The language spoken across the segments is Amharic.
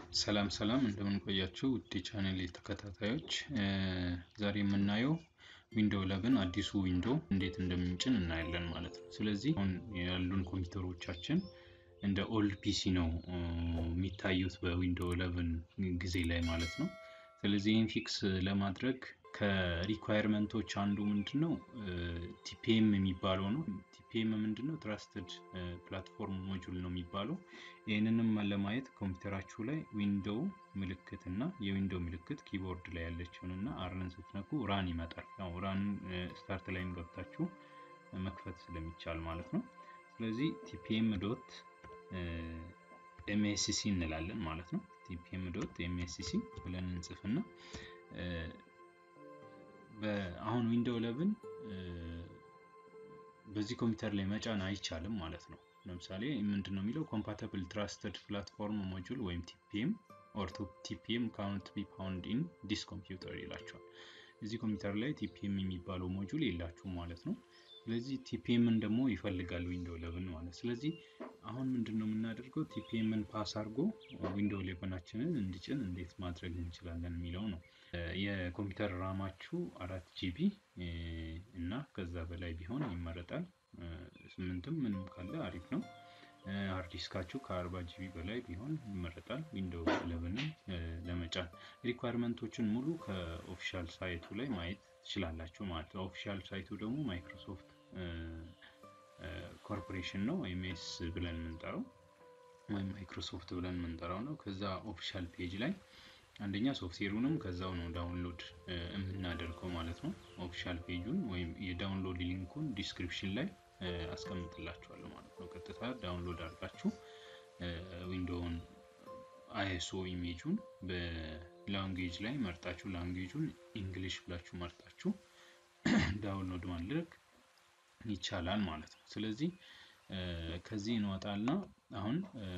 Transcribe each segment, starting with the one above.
ሰላም ሰላም እንደምን ቆያችሁ ውድ ቻናል ተከታታዮች ዛሬ የምናየው ዊንዶው 11 አዲሱ ዊንዶው እንዴት እንደምንጭን እናያለን ማለት ነው። ስለዚህ አሁን ያሉን ኮምፒውተሮቻችን እንደ ኦልድ ፒሲ ነው የሚታዩት በዊንዶው 11 ጊዜ ላይ ማለት ነው። ስለዚህ ይህን ፊክስ ለማድረግ ከሪኳየርመንቶች አንዱ ምንድን ነው ቲፒኤም የሚባለው ነው። ቲፒኤም ምንድን ነው? ትራስትድ ፕላትፎርም ሞጁል ነው የሚባለው። ይህንንም ለማየት ኮምፒውተራችሁ ላይ ዊንዶው ምልክት እና የዊንዶው ምልክት ኪቦርድ ላይ ያለችውን እና አርን ስትነኩ ራን ይመጣል። ያው ራን ስታርት ላይም ገብታችሁ መክፈት ስለሚቻል ማለት ነው። ስለዚህ ቲፒኤም ዶት ኤምኤስሲ እንላለን ማለት ነው። ቲፒኤም ዶት ኤምኤስሲ ብለን እንጽፍና አሁን ዊንዶው 11 በዚህ ኮምፒውተር ላይ መጫን አይቻልም ማለት ነው። ለምሳሌ ምንድን ነው የሚለው ኮምፓተብል ትራስትድ ፕላትፎርም ሞጁል ወይም ቲፒኤም ኦር ቲፒኤም ካውንት ቢ ፓውንድ ኢን ዲስ ኮምፒውተር ይላቸዋል። እዚህ ኮምፒውተር ላይ ቲፒኤም የሚባለው ሞጁል የላችሁም ማለት ነው። ስለዚህ ቲፒኤምን ደግሞ ይፈልጋል ዊንዶው 11 ማለት ስለዚህ አሁን ምንድን ነው የምናደርገው ቲፒኤምን ፓስ አድርጎ ዊንዶው 11ችንን እንዲጭን እንዴት ማድረግ እንችላለን የሚለው ነው። የኮምፒውተር ራማችሁ አራት ጂቢ እና ከዛ በላይ ቢሆን ይመረጣል። ስምንትም ምንም ካለ አሪፍ ነው። ሃርድ ዲስካችሁ ከአርባ ጂቢ በላይ ቢሆን ይመረጣል። ዊንዶው 11ን ለመጫን ሪኳየርመንቶችን ሙሉ ከኦፊሻል ሳይቱ ላይ ማየት ትችላላችሁ ማለት ነው። ኦፊሻል ሳይቱ ደግሞ ማይክሮሶፍት ኮርፖሬሽን ነው ኤምኤስ ብለን የምንጠራው ወይም ማይክሮሶፍት ብለን የምንጠራው ነው። ከዛ ኦፊሻል ፔጅ ላይ አንደኛ ሶፍትዌሩንም ከዛው ነው ዳውንሎድ የምናደርገው ማለት ነው። ኦፊሻል ፔጁን ወይም የዳውንሎድ ሊንኩን ዲስክሪፕሽን ላይ አስቀምጥላችኋለሁ ማለት ነው። ቀጥታ ዳውንሎድ አድርጋችሁ ዊንዶውን አይኤስኦ ኢሜጁን በላንጌጅ ላይ መርጣችሁ ላንጌጁን ኢንግሊሽ ብላችሁ መርጣችሁ ዳውንሎድ ማድረግ ይቻላል ማለት ነው። ስለዚህ ከዚህ እንወጣልና አሁን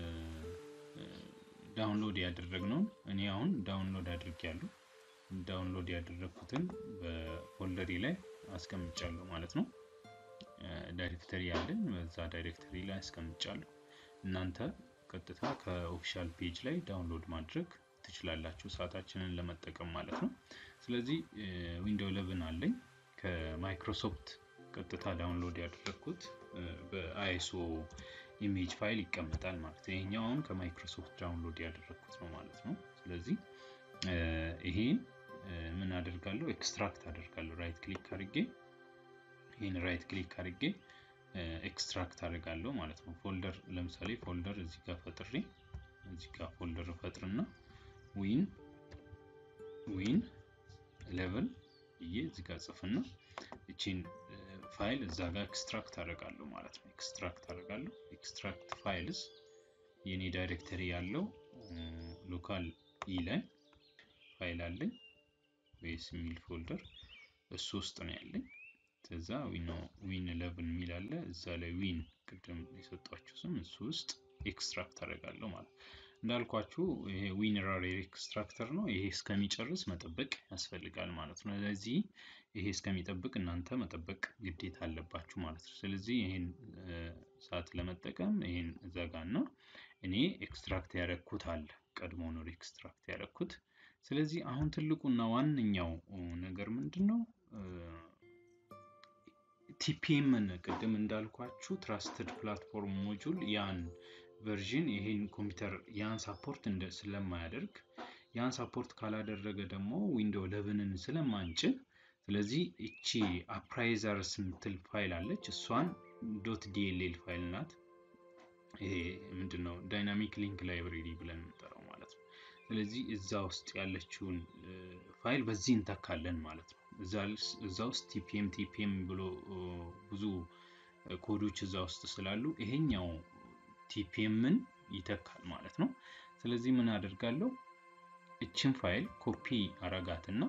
ዳውንሎድ ያደረግነውን እኔ አሁን ዳውንሎድ አድርጌያለሁ። ዳውንሎድ ያደረግኩትን በፎልደሪ ላይ አስቀምጫለሁ ማለት ነው። ዳይሬክተሪ ያለን በዛ ዳይሬክተሪ ላይ አስቀምጫለሁ። እናንተ ቀጥታ ከኦፊሻል ፔጅ ላይ ዳውንሎድ ማድረግ ትችላላችሁ፣ ሰዓታችንን ለመጠቀም ማለት ነው። ስለዚህ ዊንዶው 11 አለኝ ከማይክሮሶፍት ቀጥታ ዳውንሎድ ያደረግኩት በአይኤስኦ ኢሜጅ ፋይል ይቀመጣል ማለት ነው። ይሄኛው አሁን ከማይክሮሶፍት ዳውንሎድ ያደረግኩት ነው ማለት ነው። ስለዚህ ይሄን ምን አደርጋለሁ? ኤክስትራክት አደርጋለሁ። ራይት ክሊክ አድርጌ ይህን ራይት ክሊክ አድርጌ ኤክስትራክት አድርጋለሁ ማለት ነው። ፎልደር ለምሳሌ ፎልደር እዚህ ጋር ፈጥሬ እዚህ ጋር ፎልደር ፈጥርና ዊን ዊን ሌቨል ብዬ እዚህ ጋር ጽፍና እቺን ፋይል እዛ ጋር ኤክስትራክት አደርጋለሁ ማለት ነው። ኤክስትራክት አደርጋለሁ። ኤክስትራክት ፋይልስ የኔ ዳይሬክተሪ ያለው ሎካል ኢ ላይ ፋይል አለኝ ቤስ የሚል ፎልደር እሱ ውስጥ ነው ያለኝ። ከዛ ዊን ኢለቨን የሚል አለ እዛ ላይ ዊን ቅድም የሰጧችሁ ስም እሱ ውስጥ ኤክስትራክት አደርጋለሁ ማለት እንዳልኳችሁ ይሄ ዊን ራር ኤክስትራክተር ነው። ይሄ እስከሚጨርስ መጠበቅ ያስፈልጋል ማለት ነው። ስለዚህ ይሄ እስከሚጠብቅ እናንተ መጠበቅ ግዴታ አለባችሁ ማለት ነው። ስለዚህ ይሄን ሰዓት ለመጠቀም ይሄን ዘጋና እኔ ኤክስትራክት ያደረግኩት አለ ቀድሞ ነው ኤክስትራክት ያደረግኩት። ስለዚህ አሁን ትልቁና ዋነኛው ነገር ምንድን ነው? ቲፒኤምን ቅድም እንዳልኳችሁ ትራስትድ ፕላትፎርም ሞጁል ያን ቨርዥን ይሄን ኮምፒውተር ያን ሳፖርት ስለማያደርግ ያን ሳፖርት ካላደረገ ደግሞ ዊንዶው ለቨንን ስለማንጭን ስለዚህ እቺ አፕራይዘርስ የምትል ፋይል አለች። እሷን ዶት ዲኤልኤል ፋይል ናት። ይሄ ምንድነው ዳይናሚክ ሊንክ ላይብሬሪ ብለን የምንጠራው ማለት ነው። ስለዚህ እዛ ውስጥ ያለችውን ፋይል በዚህ እንተካለን ማለት ነው። እዛ ውስጥ ቲፒኤም ቲፒኤም ብሎ ብዙ ኮዶች እዛ ውስጥ ስላሉ ይሄኛው ቲፒኤምን ይተካል ማለት ነው። ስለዚህ ምን አደርጋለሁ? እችን ፋይል ኮፒ አረጋትና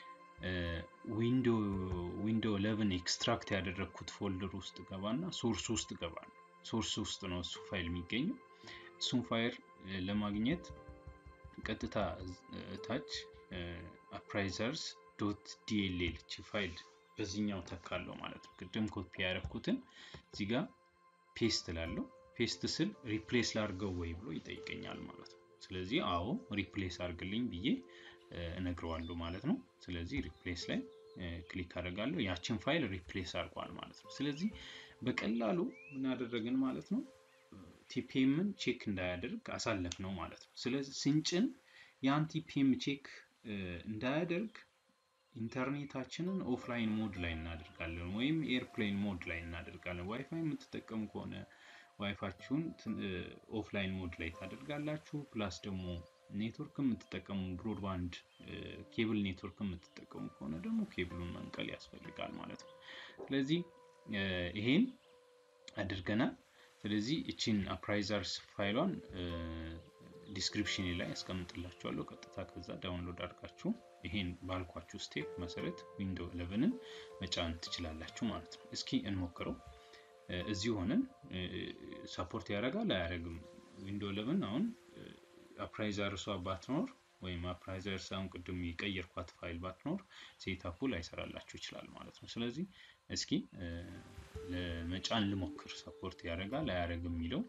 ዊንዶው 11 ኤክስትራክት ያደረግኩት ፎልደር ውስጥ ገባና ሶርስ ውስጥ ገባል። ሶርስ ውስጥ ነው እሱ ፋይል የሚገኘው። እሱን ፋይል ለማግኘት ቀጥታ ታች አፕራይዘርስ ዶት ዲኤልኤል ቺ ፋይል በዚህኛው ተካለው ማለት ነው። ቅድም ኮፒ ያደረግኩትን እዚህ ጋር ፔስት ላለው ፔስት ስል ሪፕሌስ ላድርገው ወይ ብሎ ይጠይቀኛል ማለት ነው። ስለዚህ አዎ ሪፕሌስ አድርግልኝ ብዬ እነግረዋለሁ ማለት ነው። ስለዚህ ሪፕሌስ ላይ ክሊክ አደርጋለሁ። ያችን ፋይል ሪፕሌስ አድርጓል ማለት ነው። ስለዚህ በቀላሉ ምን አደረግን ማለት ነው? ቲፒኤምን ቼክ እንዳያደርግ አሳለፍ ነው ማለት ነው። ስለዚህ ስንጭን ያን ቲፒኤም ቼክ እንዳያደርግ ኢንተርኔታችንን ኦፍላይን ሞድ ላይ እናደርጋለን ወይም ኤርፕሌን ሞድ ላይ እናደርጋለን። ዋይፋይ የምትጠቀሙ ከሆነ ዋይፋችሁን ኦፍላይን ሞድ ላይ ታደርጋላችሁ። ፕላስ ደግሞ ኔትወርክ የምትጠቀሙ ብሮድባንድ ኬብል ኔትወርክ የምትጠቀሙ ከሆነ ደግሞ ኬብሉን መንቀል ያስፈልጋል ማለት ነው። ስለዚህ ይሄን አድርገናል። ስለዚህ እቺን አፕራይዘርስ ፋይሏን ዲስክሪፕሽን ላይ ያስቀምጥላችኋለሁ። ቀጥታ ከዛ ዳውንሎድ አድርጋችሁ ይሄን ባልኳችሁ ስቴፕ መሰረት ዊንዶ 11ን መጫን ትችላላችሁ ማለት ነው። እስኪ እንሞክረው። እዚህ ሆነን ሰፖርት ያደርጋል አያደርግም? ዊንዶ 11 አሁን አፕራይዘር እሷ ባትኖር ወይም አፕራይዘር ሳሁን ቅድም የቀየርኳት ፋይል ባትኖር ሴታፑ ላይሰራላችሁ ይችላል ማለት ነው። ስለዚህ እስኪ ለመጫን ልሞክር። ሰፖርት ያደርጋል አያደርግም የሚለው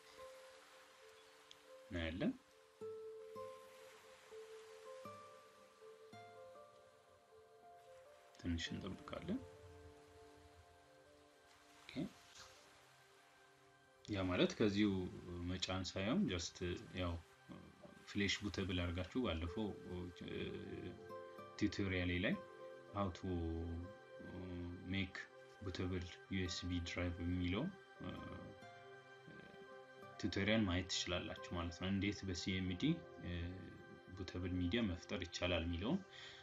እናያለን። ትንሽ እንጠብቃለን። ያ ማለት ከዚሁ መጫን ሳይሆን ጀስት ያው ፍሌሽ ቡተብል አድርጋችሁ ባለፈው ቱቶሪያሌ ላይ ሀው ቱ ሜክ ቡተብል ዩኤስቢ ድራይቭ የሚለው ቱቶሪያል ማየት ትችላላችሁ ማለት ነው። እንዴት በሲኤምዲ ቡተብል ሚዲያ መፍጠር ይቻላል የሚለውን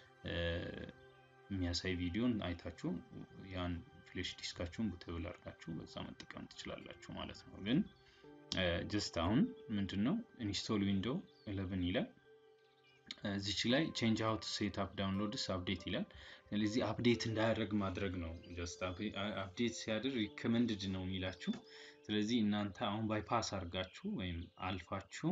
የሚያሳይ ቪዲዮን አይታችሁ ያን ፍሌሽ ዲስካችሁን ቡተብል አድርጋችሁ በዛ መጠቀም ትችላላችሁ ማለት ነው። ግን ጀስት አሁን ምንድን ነው ኢንስቶል ዊንዶ 11 ይላል። እዚች ላይ ቼንጅ አውት ሴት አፕ ዳውንሎድስ አፕዴት ይላል። ስለዚህ አፕዴት እንዳያደርግ ማድረግ ነው። ጀስት አፕዴት ሲያደርግ ሪከመንድድ ነው የሚላችሁ። ስለዚህ እናንተ አሁን ባይፓስ አድርጋችሁ ወይም አልፋችሁ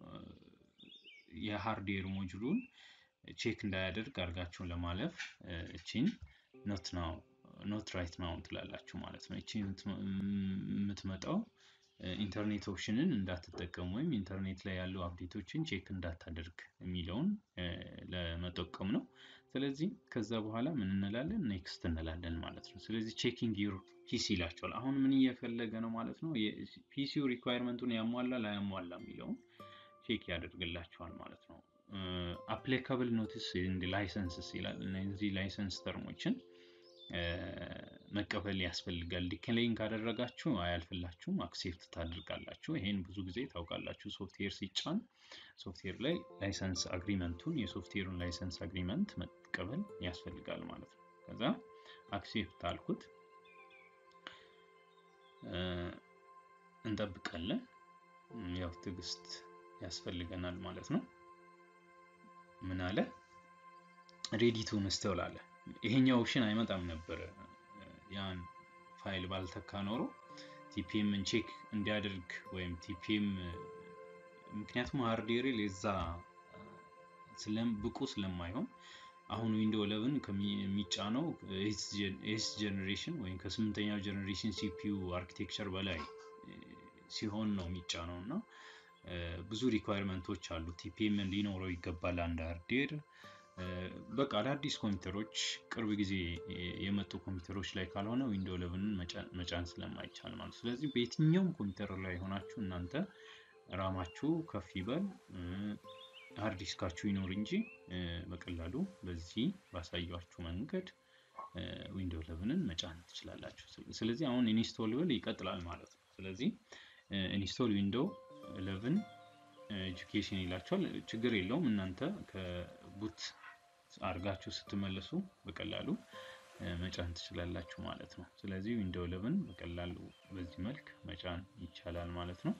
የሃርድዌር ሞጁሉን ቼክ እንዳያደርግ አድርጋችሁን ለማለፍ እቺን ኖት ናው ኖት ራይት ናው ትላላችሁ ማለት ነው። እቺ የምትመጣው ኢንተርኔት ኦፕሽንን እንዳትጠቀሙ ወይም ኢንተርኔት ላይ ያሉ አፕዴቶችን ቼክ እንዳታደርግ የሚለውን ለመጠቀም ነው። ስለዚህ ከዛ በኋላ ምን እንላለን? ኔክስት እንላለን ማለት ነው። ስለዚህ ቼኪንግ ዩር ፒሲ ይላቸዋል። አሁን ምን እየፈለገ ነው ማለት ነው? ፒሲው ሪኳየርመንቱን ያሟላ ላያሟላ የሚለውን ቼክ ያደርግላቸዋል ማለት ነው። አፕሊካብል ኖቲስ እንድ ላይሰንስስ ይላል። እነዚህ ላይሰንስ ተርሞችን መቀበል ያስፈልጋል። ዲክሌን ካደረጋችሁ አያልፍላችሁም፣ አክሴፕት ታደርጋላችሁ። ይሄን ብዙ ጊዜ ታውቃላችሁ። ሶፍትዌር ሲጫን ሶፍትዌር ላይ ላይሰንስ አግሪመንቱን የሶፍትዌሩን ላይሰንስ አግሪመንት መቀበል ያስፈልጋል ማለት ነው። ከዛ አክሴፕት አልኩት፣ እንጠብቃለን። ያው ትዕግስት ያስፈልገናል ማለት ነው። ምን አለ ሬዲ ቱ ኢንስቶል አለ። ይሄኛው ኦፕሽን አይመጣም ነበረ ያን ፋይል ባልተካ ኖሮ ቲፒኤምን ቼክ እንዲያደርግ ወይም ቲፒኤም ምክንያቱም ሃርድዌር ለዛ ብቁ ስለማይሆን አሁን ዊንዶ 11 ከሚጫነው ኤስ ጀኔሬሽን ወይም ከስምንተኛው ጀኔሬሽን ሲፒዩ አርኪቴክቸር በላይ ሲሆን ነው የሚጫነው እና ብዙ ሪኳየርመንቶች አሉ። ቲፒኤም ሊኖረው ይገባል አንድ ሃርድዌር በቃ አዳዲስ ኮምፒውተሮች ቅርብ ጊዜ የመጡ ኮምፒውተሮች ላይ ካልሆነ ዊንዶ 11 መጫን ስለማይቻል ማለት ስለዚህ በየትኛውም ኮምፒውተር ላይ ሆናችሁ እናንተ ራማችሁ ከፍ ይበል ሃርድ ዲስካችሁ ይኖር እንጂ በቀላሉ በዚህ ባሳያችሁ መንገድ ዊንዶ 11ን መጫን ትችላላችሁ። ስለዚህ አሁን ኢንስቶል ብል ይቀጥላል ማለት ነው። ስለዚህ ኢንስቶል ዊንዶ 11 ኤጁኬሽን ይላቸዋል። ችግር የለውም እናንተ ከቡት አድርጋችሁ ስትመለሱ በቀላሉ መጫን ትችላላችሁ ማለት ነው። ስለዚህ ዊንዶ 11 በቀላሉ በዚህ መልክ መጫን ይቻላል ማለት ነው።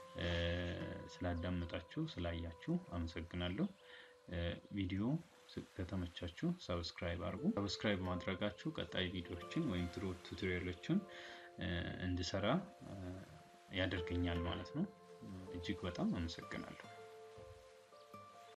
ስላዳመጣችሁ ስላያችሁ አመሰግናለሁ። ቪዲዮ ከተመቻችሁ ሰብስክራይብ አድርጉ። ሰብስክራይብ ማድረጋችሁ ቀጣይ ቪዲዮዎችን ወይም ቱቶሪያሎችን እንድሰራ ያደርገኛል ማለት ነው። እጅግ በጣም አመሰግናለሁ።